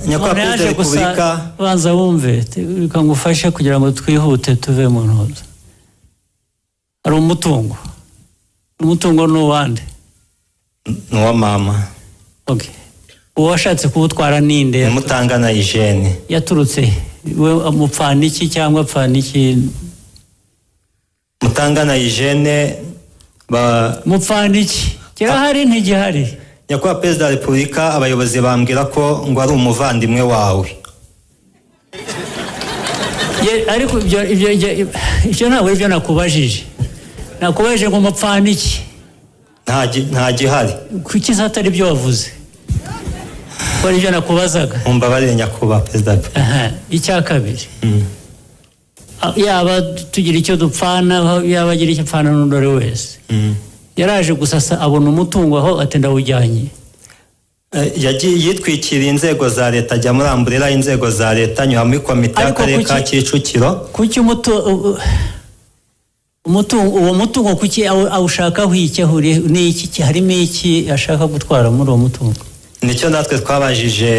nyakubahwa perezida wa repubulika banza wumve reka ngufashe kugira ngo twihute tuve mu ntozi hari umutungo umutungo ni uwande ni uwa mama oke uwo washatse kuwutwara ni inde ni mutangana ijene yaturutse he? we amupfana iki cyangwa apfana iki mutangana ijene ba mupfana iki kirahari ntigihari nyakubahwa perezida wa repubulika abayobozi bambwira ko ngo ari umuvandimwe wawe Ye- ariko ibyo ibyo- ibyo- ibyo ntabwo aribyo nakubajije nakubajije ngo mupfana iki nta gi- nta gihari kuki se atari ibyo wavuze ko aribyo nakubazaga mumbabarire nyakubahwa perezida wa repubulika aha icya kabiri Ah, yaba tugira icyo dupfana yaba agira icyo apfana n'undi uwo ari we wese yaraje gusasa abona umutungo aho ati ndawujyanye Eh, yagiye yitwikiriye inzego za leta ajya muri amburera inzego za leta anyura muri komite Ariko y'akarere kuki- ka kicukiro kuki umutu- u- u- umutungo uwo mutungo kuki awu- awushakaho iki ahuriye n'iki ki- harimo iki ashaka gutwara muri uwo mutungo nicyo natwe twabajije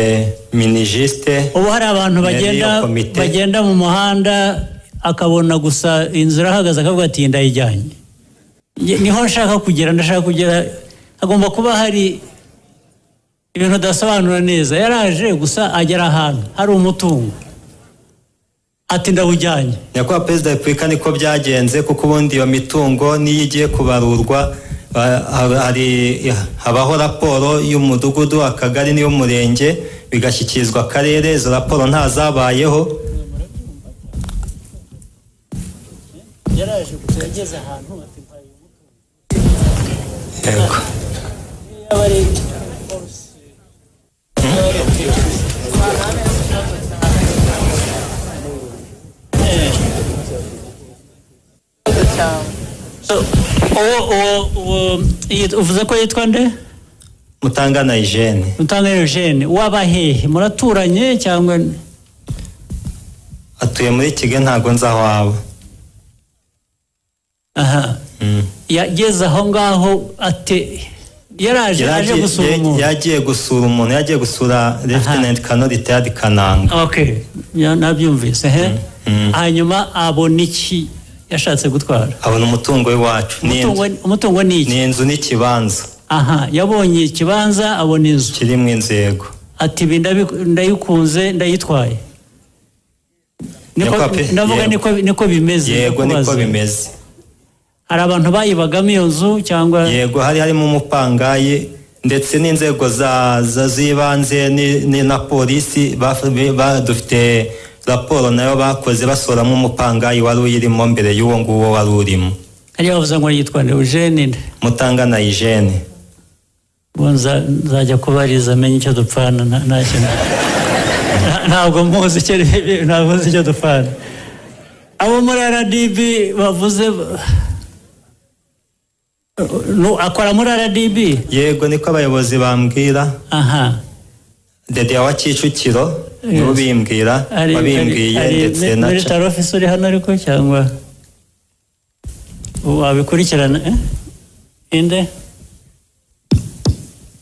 minijisite ubu hari abantu Yari bagenda iyo komite. bagenda mu muhanda akabona gusa inzu irahagaze akavuga ati ndayijyanye Nge- niho nshaka kugera ndashaka kugera hagomba kuba hari ibintu adasobanura neza yaraje gusa agera ahantu hari umutungo ati ndawujyanye nyakubahwa perezida wa repubulika niko byagenze kuko ubundi iyo mitungo niyo igiye kubarurwa ba- ha- hari habaho raporo y'umudugudu akagari n'iy'umurenge bigashyikirizwa akarere izo raporo ntazabayeho yaraje gusa yageze ahantu ati mpaye yego So, uwo uwo uwo yit- uvuze ko yitwa nde mutangana ijene utanga eugene waba hehe muraturanye cyangwa n- atuye muri kigali ntabwo nzi aho aba aha yageze aho ngaho ate yaraje aje Yagiye- gusura ya- umuntu yagiye gusura umuntu yagiye gusura Lieutenant Colonel Richard kananga okay ya- nabyumvise he hanyuma abona iki yashatse gutwara abona umutungo w'iwacu Ni Umutungo- inzu- umutungo ni iki ni inzu n'ikibanza aha yabonye ikibanza abona inzu kirimo inzu yego ati ibi ndabi- ndayikunze ndayitwaye Niko- Niko pe- ndavuga yego. niko- niko bimeze yego niko ndakubaza. bimeze hari abantu bayibagamo iyo nzu cyangwa yego hari harimo umupangayi ndetse n'inzego za- za- z'ibanze ni- ni na polisi baf- ba- dufite raporo nayo bakoze basoramo umupangayi wari uyirimo mbere y'uwo nguwo wari urimo hariya bavuze ngo yitwa eugene nde mutangana ijene ubu nza- nzajya kubariza amenye icyo dupfana nta- nta kintu Nta- ntabwo muzi icyo ntabwo muzi icyo dupfana abo muri rdb bavuze Nu- akora muri rdb yego niko abayobozi bambwira aha dede wa kicukiro nibo bimbwira ari wabimbwiye ari- ndetse na muri taro ofisi uri hano ariko cyangwa wabikurikirana eh? inde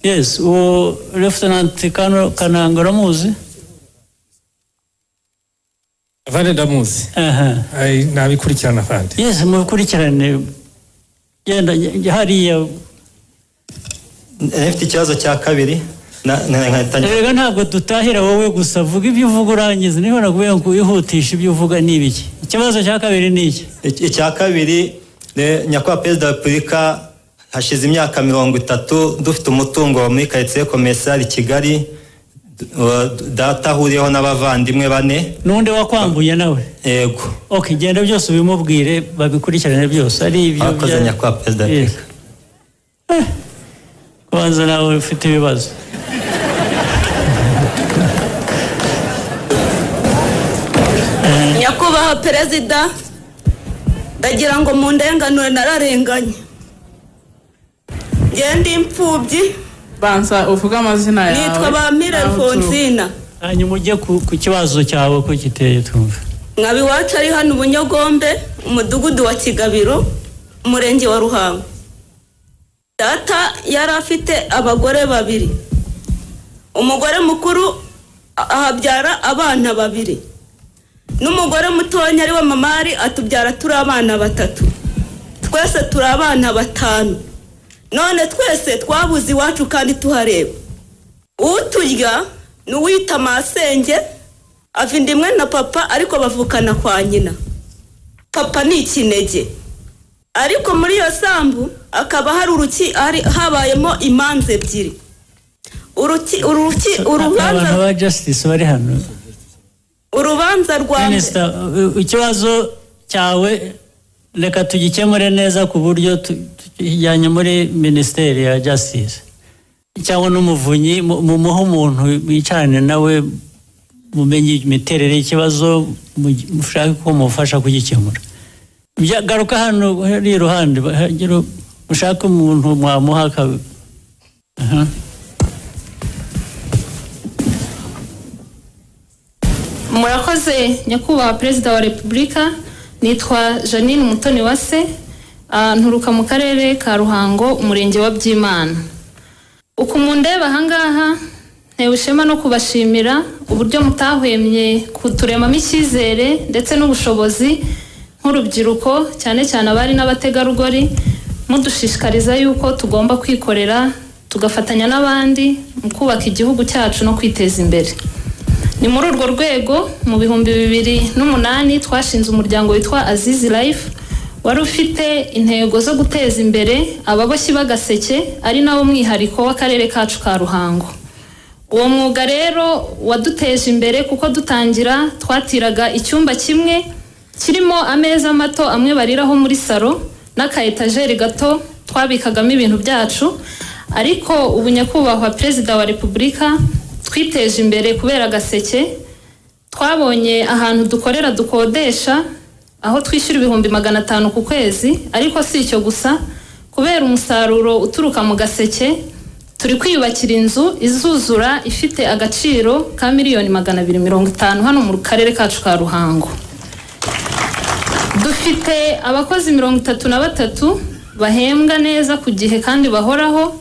yes uwo lefutenanti Kano- kananga uramuzi avande ndamuzi aha Ai, nabikurikirana avande yes mubikurikirane genda njya hariya nifite ikibazo cya kabiri na- na- nkahita njya- rega ntabwo dutahira wowe gusa vuga ibyo uvuga urangiza niba nakubwiye ngo wihutishe ibyo uvuga ni ibiki ikibazo cya kabiri ni iki Iki- icya kabiri ne- nyakubahwa perezida wa repubulika hashize imyaka mirongo itatu dufite umutungo muri karitsiye komesari kigali d- wa- data ahuriyeho n'abavandimwe bane n'undi wakwambuye nawe yego Ok, genda byose ubimubwire babikurikirane byose ari ibyo Abakoze bya- nyakubahwa perezida wa Yes. repubulika Eh, kubanza nawe ufite ibibazo nyakubahwa perezida ndagira ngo mu ndenganure nararenganye ngende imfubyi banza uvuge amazina yawe nitwa bampira n'aho uturuka. alfonsina hanyuma ujye ku, ku kibazo cyawe ko kiteye twumva nkaba iwacu ari hano ubunyogombe umudugudu wa kigabiro umurenge wa ruhango data yari afite abagore babiri umugore mukuru a- ahabyara abana babiri n'umugore mutonya ari wa mamari atubyara turi abana batatu twese turi abana batanu none twese twabuze iwacu kandi tuhareba uturya ni uwita amasenge ava indimwe na papa ariko bavukana kwa nyina papa ni ikinege ariko muri iyo sambu akaba hari uruki hari habayemo imanza ebyiri uruki uruki abantu urubanza ba justice bari hano urubanza rwa mbere minisita uh, ikibazo cyawe reka tugikemure neza ku buryo tu- tukijyanye muri minisiteri ya justice cyangwa n'umuvunyi mu- mumuhe umuntu wicarane nawe mumenye imiterere y'ikibazo mu- mushake ko mufasha kugikemura Bya- garuka hano hariya iruhande hagire ushake umuntu mwamuha aka- aha murakoze nyakubahwa perezida wa repubulika nitwa janine umutoni wase ah, nturuka mu karere ka ruhango umurenge wa byimana uku mundeba ahangaha ntewe ishema no kubashimira uburyo mutahwemye kuturemamo icyizere ndetse n'ubushobozi nk'urubyiruko cyane cyane abari n'abategarugori mudushishikariza yuko tugomba kwikorera tugafatanya n'abandi mu kubaka igihugu cyacu no kwiteza imbere ni muri urwo rwego mu bihumbi bibiri n'umunani twashinze umuryango witwa azizi life wari ufite intego zo guteza imbere ababoshyi b'agaseke ari nawo mwihariko w'akarere kacu ka ruhango uwo mwuga rero waduteje imbere kuko dutangira twatiraga icyumba kimwe kirimo ameza mato amwe bariraho muri salo n'aka etajeri gato twabikagamo ibintu byacu ariko ubu nyakubahwa perezida wa repubulika twiteje imbere kubera agaseke twabonye ahantu dukorera dukodesha aho twishyura ibihumbi magana atanu ku kwezi ariko si icyo gusa kubera umusaruro uturuka mu gaseke turi kwiyubakira inzu izuzura ifite agaciro ka miliyoni magana abiri mirongo itanu hano mu karere kacu ka ruhango dufite abakozi mirongo itatu na batatu bahembwa neza ku gihe kandi bahoraho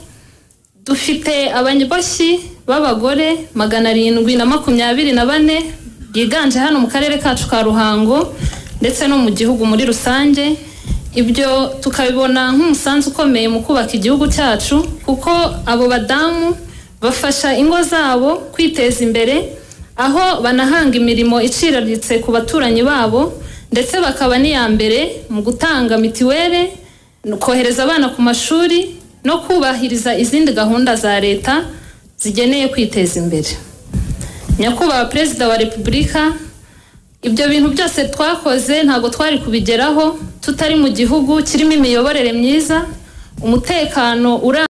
dufite abanyaboshyi b'abagore magana arindwi na makumyabiri na bane biganje hano mu karere kacu ka ruhango ndetse no mu gihugu muri rusange ibyo tukabibona nk'umusanzu ukomeye mu kubaka igihugu cyacu kuko abo badamu bafasha ingo zabo kwiteza imbere aho banahanga imirimo iciriritse ku baturanyi babo ndetse bakaba n'iya mbere mu gutanga mitiweli kohereza abana ku mashuri no kubahiriza izindi gahunda za leta zigeneye kwiteza imbere nyakubahwa perezida wa repubulika ibyo bintu byose twakoze ntabwo twari kubigeraho tutari mu gihugu kirimo imiyoborere myiza umutekano urambye